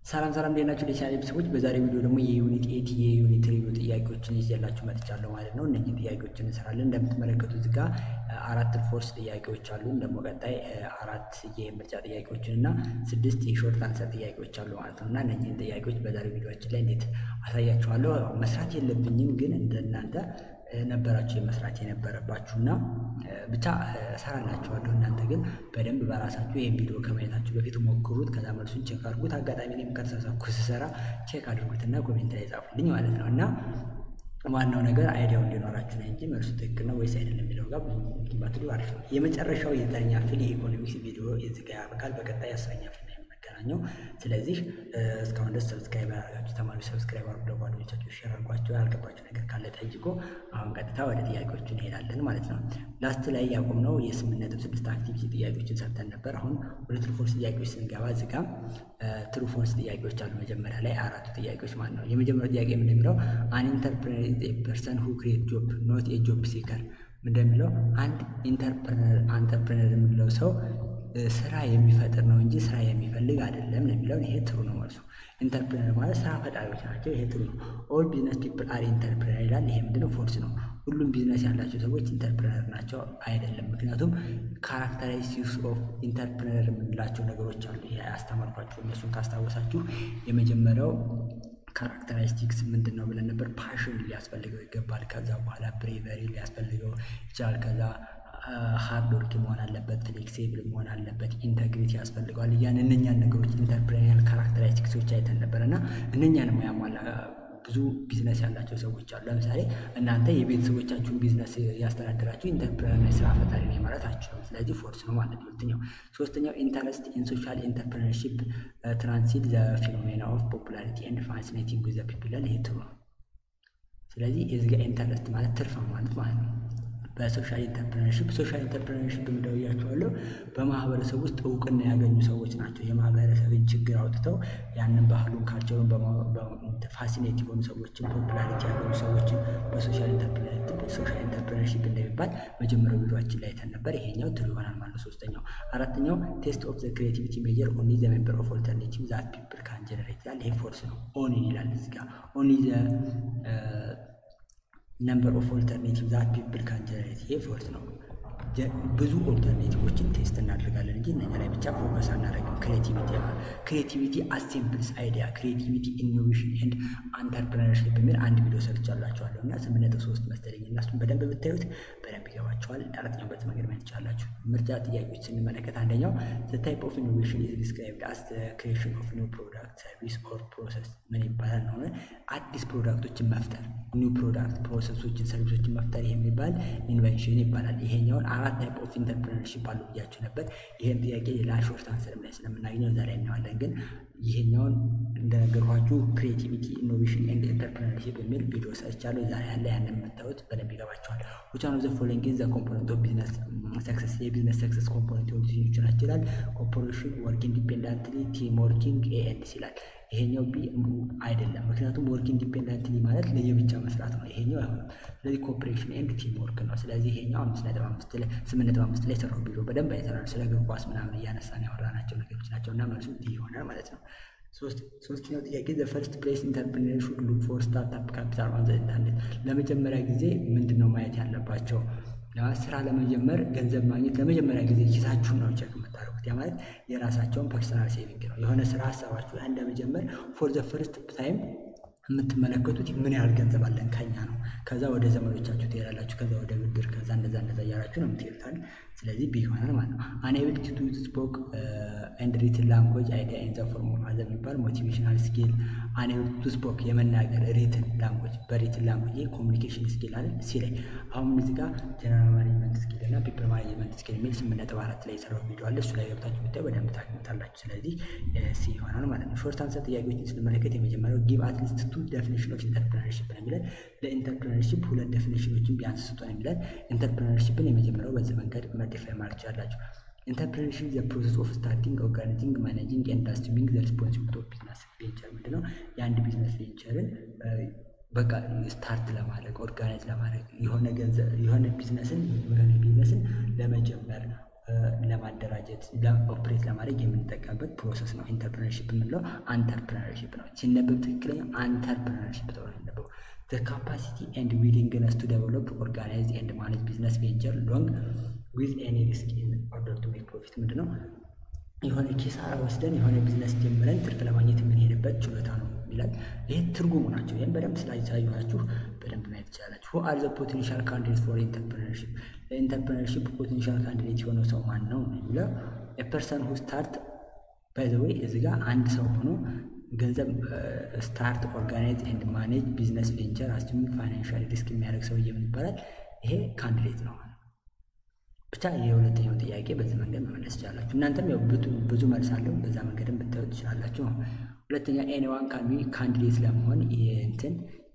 ሰላም ሰላም እንዴት ናችሁ? ለቻናል ቤተሰቦች በዛሬው ቪዲዮ ደግሞ የዩኒት ኤት የዩኒት ሪቪው ጥያቄዎችን ይዤላችሁ መጥቻለሁ ማለት ነው። እነዚህ ጥያቄዎችን እንሰራለን። እንደምትመለከቱት እዚህ ጋር አራት ፎርስ ጥያቄዎች አሉን። ደግሞ ቀጣይ አራት የምርጫ ጥያቄዎችን እና ስድስት የሾርት አንሰር ጥያቄዎች አሉ ማለት ነው እና እነዚህን ጥያቄዎች በዛሬው ቪዲዮችን ላይ እንዴት አሳያችኋለሁ። መስራት የለብኝም ግን እንደናንተ ነበራችሁ የመስራት የነበረባችሁ እና ብቻ እሰራላችኋለሁ። እናንተ ግን በደንብ በራሳችሁ ይህን ቪዲዮ ከማየታችሁ በፊት ሞክሩት። ከዛ መልሱን ቼክ አድርጉት። አጋጣሚ እኔም ከተሳሳትኩ ስሰራ ቼክ አድርጉትና ኮሜንት ላይ ጻፉልኝ ማለት ነው እና ዋናው ነገር አይዲያው እንዲኖራችሁ ነው እንጂ መልሱ ትክክል ነው ወይስ አይደለም የሚለው ጋር ብዙ ባትሉ አሪፍ ነው። የመጨረሻው የዘጠነኛ ክፍል የኢኮኖሚክስ ቪዲዮ እዚህ ጋር ያበቃል። በቀጣይ አስረኛ ክፍል ነው የምንገናኘው። ስለዚህ እስካሁን ደስ ሰብስክራይብ ያደረጋችሁ ተማሪዎች ሰብስክራይብ አድርጉ፣ ለጓደኞቻችሁ ሼር አድርጓቸው። ያልገባችሁ ነገር ካለ ጠይቆ። አሁን ቀጥታ ወደ ጥያቄዎቹ እንሄዳለን ማለት ነው። ላስት ላይ ያቆምነው የስምንት ነጥብ ስድስት አክቲቪቲ ጥያቄዎችን ሰርተን ነበር። አሁን ወደ ትሩፎርስ ጥያቄዎች ስንገባ እዚህ ጋር ትሩፎርስ ጥያቄዎች አሉ። መጀመሪያ ላይ አራቱ ጥያቄዎች ማለት ነው። የመጀመሪያው ጥያቄ ምን እንደሚለው አን ኢንተርፕረነር ኢዝ ኤ ፐርሰን ሁ ክሬት ጆብ ኖት ኤ ጆብ ሲከር እንደሚለው አንድ ኢንተርፕረነር የምንለው ሰው ስራ የሚፈጥር ነው እንጂ ስራ የሚፈልግ አይደለም ነው የሚለው። ይሄ ትሩ ነው መልሱ። ኢንተርፕረነር ማለት ስራ ፈጣሪዎች ናቸው። ይሄ ትሩ ነው። ኦል ቢዝነስ ፒፕል አር ኢንተርፕረነር ይላል። ይሄ ምንድነው? ፎርስ ነው። ሁሉም ቢዝነስ ያላቸው ሰዎች ኢንተርፕረነር ናቸው አይደለም። ምክንያቱም ካራክተሪስቲክስ ኦፍ ኢንተርፕረነር የምንላቸው ነገሮች አሉ። ይሄ ያስተማርኳችሁ እነሱን ካስታወሳችሁ የመጀመሪያው ካራክተሪስቲክስ ምንድን ነው ብለን ነበር። ፓሽን ሊያስፈልገው ይገባል። ከዛ በኋላ ብሬቨሪ ሊያስፈልገው ይችላል። ከዛ ሃርድ ወርክ መሆን አለበት፣ ፍሌክሲብል መሆን አለበት፣ ኢንተግሪቲ ያስፈልገዋል። እያን እነኛን ነገሮች ኢንተርፕሬኒያል ካራክተሪስቲክሶች አይተን ነበር እና እነኛን ያሟላ ብዙ ቢዝነስ ያላቸው ሰዎች አሉ። ለምሳሌ እናንተ የቤተሰቦቻችሁን ቢዝነስ ያስተዳደራችሁ ኢንተርፕረነር ስራ ፈጣሪ ነው ማለት አችሉም። ስለዚህ ፎርስ ነው ማለት ሁለተኛው። ሶስተኛው ኢንተረስት ኢን ሶሻል ኢንተርፕረነርሺፕ ትራንሲት ዘ ፊኖሜና ኦፍ ፖፑላሪቲ ኤንድ ፋሲኔቲንግ ዘ ፒፕል ይሄ ትሩ ነው። ስለዚህ የዚህ ጋር ኢንተረስት ማለት ትርፍ ማለት ማለት ነው። በሶሻል ኢንተርፕረነርሺፕ ሶሻል ኢንተርፕረነርሺፕ እንደውያቸዋለሁ በማህበረሰብ ውስጥ እውቅና ያገኙ ሰዎች ናቸው። የማህበረሰብን ችግር አውጥተው ያንን ባህሉን ካልቸሩን ፋሲኔት የሆኑ ሰዎችን ፖፑላሪቲ ያገኙ ሰዎችን በሶሻል ኢንተርፕረነርሺፕ እንደሚባል መጀመሪያው ቪዲዮችን ላይ አይተን ነበር። ይሄኛው ትሩ ይሆናል ማለት ነው። ሶስተኛው አራተኛው ቴስት ኦፍ ዘ ክሬቲቪቲ ሜጀር ኦንሊ ዘ ሜምበር ኦፍ ኦልተርኔቲቭ ዛት ፒፕል ካን ጀነሬት ይላል። ይሄ ፎርስ ነው። ኦን ይላል እዚህ ጋር ኦንሊ ዘ ነምበር ኦፍ ኦልተርኔቲቭ ዛት ፒፕል ካን ጀነሬት ይሄ ፎርስ ነው። ብዙ ኦልተርኔቲቮችን ቴስት እናደርጋለን እንጂ እነኛ ላይ ብቻ ፎከስ አናደርግም። ክሬቲቪቲ ክሬቲቪቲ አሴምብልስ አይዲያ ክሬቲቪቲ ኢኖቬሽን ኤንድ አንተርፕረነርሽፕ የሚል አንድ ቪዲዮ ሰርቻላችኋለሁ እና ስምንት ነጥብ ሶስት መሰለኝ እና እሱን በደንብ ብታዩት በደንብ ይገባቸዋል። አራተኛው በት መንገድ ማየት ትችላላችሁ። ምርጫ ጥያቄዎች ስንመለከት አንደኛው ዘ ታይፕ ኦፍ ኢኖቬሽን ኢዝ ዲስክራይብድ አስ ክሬሽን ኦፍ ኒው ፕሮዳክት ሰርቪስ ኦር ፕሮሰስ ምን ይባላል ነው አዲስ ፕሮዳክቶችን መፍጠር ኒው ፕሮዳክት ፕሮሰሶችን ሰርቪሶችን መፍጠር ይሄ የሚባል ኢንቨንሽን ይባላል። ይሄኛውን አራት ታይፕ ኦፍ ኢንተርፕረነርሺፕ አሉ ብያችሁ ነበር። ይህን ጥያቄ ሌላ ሾርት አንሰርም ላይ ስለምናገኘው ዛሬ እናየዋለን። ግን ይሄኛውን እንደነገርኳችሁ ክሬቲቪቲ ኢኖቬሽን ኤንድ ኢንተርፕረነርሺፕ የሚል ቪዲዮ ሰርቻለሁ። ዛሬ ያለ ያንን የምታዩት በደንብ ይገባቸዋል። ዊች ዋን ኦፍ ዘ ፎሎዊንግ ኢዝ ዘ ኮምፖነንት ኦፍ ቢዝነስ ሰክሰስ የቢዝነስ ሰክሰስ ኮምፖነንት የሆኑ ዲሲዥኖች ናቸው ይላል። ኮርፖሬሽን ወርክ ኢንዲፔንዳንትሊ ቲም ወርኪንግ ኤኤንሲ ይላል። ይሄኛው ቢ አይደለም። ምክንያቱም ወርክ ኢንዲፔንደንትሊ ማለት ለየብቻ መስራት ነው። ይሄኛው አይሆንም። ስለዚህ ኮኦፕሬሽን ኤንድ ቲም ወርክ ነው። ስለዚህ ይሄኛው አምስት ነጥብ አምስት ላይ ስምንት ነጥብ አምስት ላይ ሰራው ቪዲዮ በደንብ አይተናል። ስለ እግር ኳስ ምናምን እያነሳን ያወራናቸው ነገሮች ናቸው እና መልሱ ዲ ይሆናል ማለት ነው። ሶስተኛው ጥያቄ ዘ ፈርስት ፕሌስ ኢንተርፕሪነር ሹድ ሉክ ፎር ስታርታፕ ካፒታል ኦን ዘ ኢንተርኔት። ለመጀመሪያ ጊዜ ምንድን ነው ማየት ያለባቸው? ስራ ለመጀመር ገንዘብ ማግኘት ለመጀመሪያ ጊዜ ኪሳችሁን ነው ቼክ የምታደርጉት። ያ ማለት የራሳቸውን ፐርሰናል ሴቪንግ ነው። የሆነ ስራ ሀሳባችሁ ያን ለመጀመር ፎር ዘ ፈርስት ታይም የምትመለከቱት ምን ያህል ገንዘብ አለን ከኛ ነው። ከዛ ወደ ዘመዶቻችሁ ትሄዳላችሁ። ከዛ ወደ ብድር፣ ከዛ እንደዛ እንደዛ እያላችሁ ነው የምትሄዱታል። ስለዚህ ቢ ይሆናል ማለት ነው። አንኤብል ቱ ስፖክ ኤንድ ሪትን ላንጉጅ አይዲያ ኢን ዘ ፎርም ኦፍ አዘር የሚባል ሞቲቬሽናል ስኪል። አንኤብል ቱ ስፖክ የመናገር ሪትን ላንጉጅ፣ በሪትን ላንጉጅ ኮሚኒኬሽን ስኪል አለ ሲ ላይ አሁን እዚህ ጋር ጀነራል ማኔጅመንት ስኪል እና ፒፕል ማኔጅመንት ስኪል የሚል ስምንት ነጥብ አራት ላይ የሰራው ቪዲዮ አለ። እሱ ላይ ገብታችሁ ብታይ በደንብ ታግኝታላችሁ። ስለዚህ ሲ ይሆናል ማለት ነው። ሾርት አንሰር ጥያቄዎችን ስንመለከት የመጀመሪያው ጊቭ አትሊስት ቱ ዴፊኒሽን ኦፍ ኢንተርፕረነርሺፕ ነው የሚለን። ለኢንተርፕረነርሺፕ ሁለት ዴፊኒሽኖችን ቢያንስ ስጡን የሚለን። ኢንተርፕረነርሺፕን የመጀመሪያው በዚህ መንገድ መዲፋይ ማድረግ ትችላላችሁ። ኢንተርፕረነርሺፕ ዘ ፕሮሰስ ኦፍ ስታርቲንግ ኦርጋናይዚንግ ማኔጂንግ ኤንድ አስዩሚንግ ዘ ሪስፖንሲቢሊቲ ኦፍ ቢዝነስ ቬንቸር ምንድነው? የአንድ ቢዝነስ ቬንቸርን በቃ ስታርት ለማድረግ ኦርጋናይዝ ለማድረግ የሆነ ገንዘብ የሆነ ቢዝነስን የሆነ ቢዝነስን ለመጀመር ለማደራጀት ኦፕሬት ለማድረግ የምንጠቀምበት ፕሮሰስ ነው። ኢንተርፕረነርሺፕ የምንለው አንተርፕረነርሺፕ ነው። ሲነበብ ትክክለኛ አንተርፕረነርሺፕ ተብሎ ሲነበው the capacity and willingness to develop, organize and manage business venture along with any risk in order to make profit ምንድን ነው? የሆነ ኪሳራ ወስደን የሆነ ቢዝነስ ጀምረን ትርፍ ለማግኘት የምንሄድበት ችሎታ ነው ይላል። ይህ ትርጉሙ ናቸው። ይህም በደንብ ስላሳየኋችሁ በደንብ ማየት ትችላላችሁ። ሁ አር ዘ ፖቴንሻል ካንዲዴት ፎር ኢንተርፕረነርሺፕ ለኢንተርፕረነርሺፕ ፖቴንሻል ካንዲዴት የሆነው ሰው ማን ነው የሚለው የፐርሰን ሁ ስታርት ባይ ዘ ዌይ እዚህ ጋር አንድ ሰው ሆኖ ገንዘብ ስታርት ኦርጋናይዝ ኤንድ ማኔጅ ቢዝነስ ቬንቸር አስዩሚንግ ፋይናንሻል ሪስክ የሚያደርግ ሰውዬ ምን ይባላል? ይሄ ካንዲዴት ነው። ብቻ የሁለተኛው ጥያቄ በዚህ መንገድ መመለስ ትችላላችሁ። እናንተም ያው ብዙ መልስ አለው በዛ መንገድም ብታዩ ትችላላችሁ። ሁለተኛ ኤኒዋን ካን ካንዲዴት ለመሆን እንትን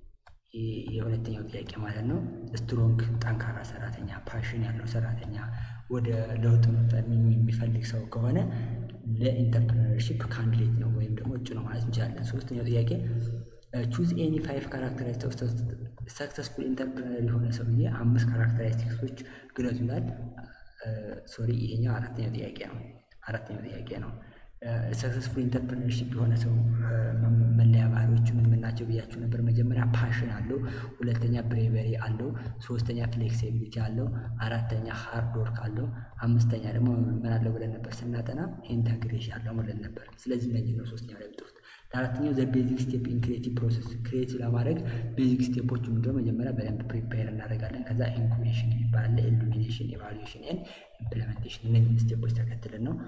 የሁለተኛው ጥያቄ ማለት ነው። ስትሮንግ ጠንካራ ሰራተኛ፣ ፓሽን ያለው ሰራተኛ፣ ወደ ለውጥ የሚፈልግ ሰው ከሆነ ለኢንተርፕረነርሺፕ ካንዲዴት ነው ወይም ደግሞ እጩ ነው ማለት እንችላለን። ሶስተኛው ጥያቄ ቹዝ ኤኒ ፋይቭ ካራክተሪስቲክስ ሰክሰስፉል ኢንተርፕረነር የሆነ ሰውዬ አምስት ካራክተሪስቲክሶች ግለጹ ይላል። ሶሪ ይሄኛው አራተኛው ጥያቄ ነው። አራተኛው ጥያቄ ነው። ሰክሰስፉል ኢንተርፕረነርሺፕ የሆነ ሰው መለያ ባህሪዎቹ ምን ምን ናቸው ብያችሁ ነበር። መጀመሪያ ፓሽን አለው፣ ሁለተኛ ብሬቨሪ አለው፣ ሶስተኛ ፍሌክሲቢሊቲ አለው፣ አራተኛ ሃርድ ወርክ አለው፣ አምስተኛ ደግሞ ምን አለው ብለን ነበር ስናጠና ኢንተግሬሽን አለው ብለን ነበር። ስለዚህ እነዚህ ነው ሶስተኛው ላይ ብጥሩት። ለአራተኛው ዘ ቤዚክ ስቴፕ ኢን ክሬቲቭ ፕሮሰስ ክሬቲቭ ለማድረግ ቤዚክ ስቴፖች ምንድነው? መጀመሪያ በደንብ ፕሪፔር እናደርጋለን። ከዛ ኢንኩቤሽን ይባላል፣ ኢሉሚኔሽን፣ ኤቫሉዌሽን ኤንድ ኢምፕሊሜንቴሽን እነዚህ ስቴፖች ተከትለን ነው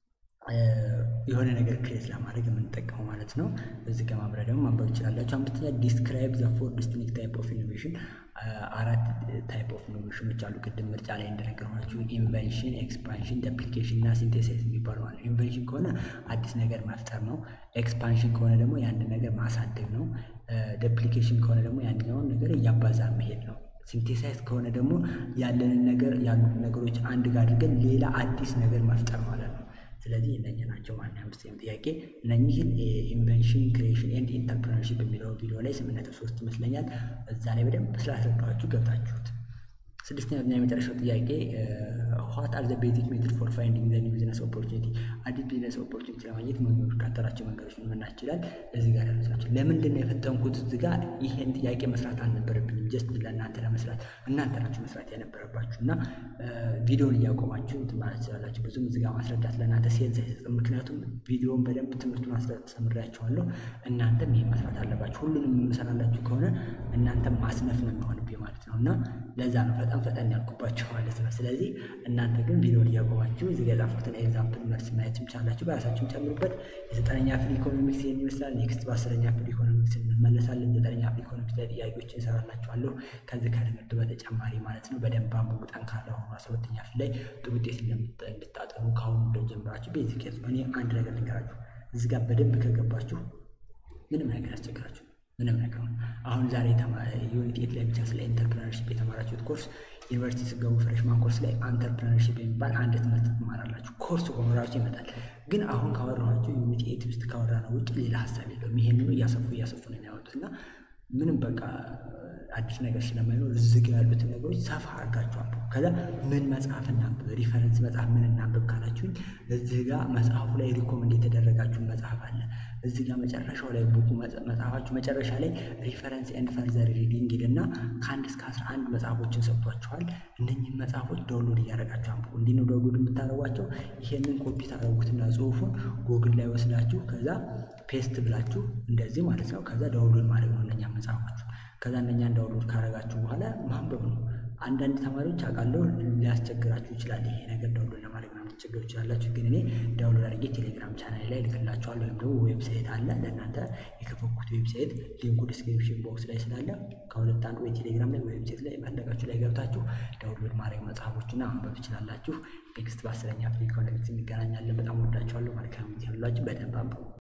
የሆነ ነገር ክሬት ለማድረግ የምንጠቀመው ማለት ነው። እዚህ ጋር ማብሪያ ደግሞ ማንበብ ይችላላችሁ። አምስተኛ ዲስክራይብ ዘ ፎር ዲስቲንክት ታይፕ ኦፍ ኢኖቬሽን አራት ታይፕ ኦፍ ኢኖቬሽኖች አሉ። ቅድም ምርጫ ላይ እንደነገርኳችሁ ኢንቨንሽን፣ ኤክስፓንሽን፣ ዳፕሊኬሽን እና ሲንቴሳይዝ የሚባሉ ማለት ኢንቨንሽን ከሆነ አዲስ ነገር መፍጠር ነው። ኤክስፓንሽን ከሆነ ደግሞ ያንን ነገር ማሳደግ ነው። ዳፕሊኬሽን ከሆነ ደግሞ ያንኛውን ነገር እያባዛ መሄድ ነው። ሲንቴሳይዝ ከሆነ ደግሞ ያለንን ነገር ያሉት ነገሮች አንድ ጋር አድርገን ሌላ አዲስ ነገር መፍጠር ማለት ነው። ስለዚህ እነኚህ ናቸው ማለት ነው። አምስተኛው ጥያቄ እነኚህን ኢንቨንሽን ክሪኤሽን ኤንድ ኢንተርፕረነርሺፕ የሚለው ቪዲዮ ላይ ስምንት ነጥብ ሶስት ይመስለኛል እዛ ላይ በደንብ ስላስረዳኋችሁ ገብታችሁት። ስድስተኛው እና የመጨረሻው ጥያቄ ዋት አር ዘ ቤዚክ ሜትድ ፎር ፋይንዲንግ ዘ ኒው ቢዝነስ ኦፖርቹኒቲ አዲስ ቢዝነስ ኦፖርቹኒቲ ለማግኘት የሚከተላቸው መንገዶች ምን ናቸው? እዚህ ጋር ያሉት ናቸው። ለምንድን ነው የፈጠንኩት? እዚህ ጋር ይሄን ጥያቄ መስራት አልነበረብኝም። ጀስት ለእናንተ ለመስራት እናንተ ናችሁ መስራት የነበረባችሁ እና ቪዲዮን እያቆማችሁ እንትን ማለት ትችላላችሁ። ብዙም እዚህ ጋር ማስረዳት ለእናንተ ሴንስ አይሰጥም። ምክንያቱም ቪዲዮን በደንብ ትምህርቱን አስተምሬያችኋለሁ። እናንተም ይሄ መስራት አለባችሁ። ሁሉንም የምሰራላችሁ ከሆነ እናንተም ማስነፍ ነው የሚሆንብኝ ማለት ነው እና ለዛ ነው ፈጠን ፈጠን ያልኩባችሁ ማለት ነው። ስለዚህ እናንተ ግን ቪዲዮን እያቆማችሁ እዚህ ጋር የጻፉትን ኤግዛምፕል መልስ ማየትም ቻላችሁ፣ በራሳችሁም ጨምሩበት። የዘጠነኛ ክፍል ኢኮኖሚክስ ይህን ይመስላል። ኔክስት በአስረኛ ክፍል ኢኮኖሚክስ እንመለሳለን። ዘጠነኛ ክፍል ኢኮኖሚክስ ላይ ጥያቄዎች እንሰራላችኋለሁ ከዚህ ከትምህርት በተጨማሪ ማለት ነው። በደንብ አንብቡ፣ ጠንካራ ሆኑ። አስራ ሁለተኛ ክፍል ላይ ጥሩ ውጤት እንድታጠኑ ከአሁኑ ጀምራችሁ ቤዚክ እኔ አንድ ነገር ልንገራችሁ፣ እዚህ ጋር በደንብ ከገባችሁ ምንም ነገር ያስቸግራችሁ ምንም ነገር ነው። አሁን ዛሬ ዩኒት ኤት ላይ ብቻ ስለ ኢንተርፕረነርሺፕ የተማራችሁት ኮርስ ዩኒቨርሲቲ ስገቡ ፍሬሽማን ኮርስ ላይ አንተርፕረነርሺፕ የሚባል አንድ ትምህርት ትማራላችሁ። ኮርስ ሆኖ ራሱ ይመጣል። ግን አሁን ካወራኋቸው ዩኒት ኤት ውስጥ ካወራ ነው ውጭ ሌላ ሀሳብ የለውም። ይሄንኑ እያሰፉ እያሰፉ ነው የሚያወጡት እና ምንም በቃ አዲስ ነገር ስለማይኖር ዝግ ያሉትን ነገሮች ሰፋ አድርጋችሁ አንብቡ። ከዛ ምን መጽሐፍ እናንብብ፣ ሪፈረንስ መጽሐፍ ምን እናንብብ ካላችሁኝ እዚህ ጋር መጽሐፉ ላይ ሪኮመንድ የተደረጋችሁ መጽሐፍ አለ። እዚህ ጋር መጨረሻው ላይ ቡኩ መጽሐፋችሁ መጨረሻ ላይ ሪፈረንስ ኤንድ ፈርዘር ሪዲንግ እና ከአንድ እስከ አስራ አንድ መጽሐፎችን ሰጥቷችኋል። እነኝህን መጽሐፎች ዳውንሎድ እያደረጋችሁ አንብቡ። እንዲህ ነው ዳውንሎድ የምታደርጓቸው። ይሄንን ኮፒ ታደርጉትና ጽሁፉን ጎግል ላይ ወስዳችሁ ከዛ ፔስት ብላችሁ እንደዚህ ማለት ነው። ከዛ ዳውንሎድ ማድረግ ነው እነኛ መጽሐፎች ከዛ እነኛን ዳውንሎድ ካደረጋችሁ በኋላ ማንበብ ነው። አንዳንድ ተማሪዎች አውቃለሁ ሊያስቸግራችሁ ይችላል። ይሄ ነገር ዳውንሎድ ለማድረግ ምናምን ልትቸገሩ ይችላላችሁ። ግን እኔ ዳውንሎድ አድርጌ ቴሌግራም ቻናል ላይ ልክላችኋለሁ። ወይም ደግሞ ዌብሳይት አለ ለእናንተ የከፈኩት ዌብሳይት ሊንኩ ዲስክሪፕሽን ቦክስ ላይ ስላለ ከሁለት አንዱ ወይ ቴሌግራም ላይ ዌብሳይት ላይ ፈለጋችሁ ላይ ገብታችሁ ዳውንሎድ ማድረግ መጽሐፎችና ማንበብ ትችላላችሁ። ኔክስት በአስረኛ ፍሪ ኢኮኖሚክስ እንገናኛለን። በጣም ወዳችኋለሁ። መልካም ጊዜ ሁላችሁ። በደንብ አንብቡ።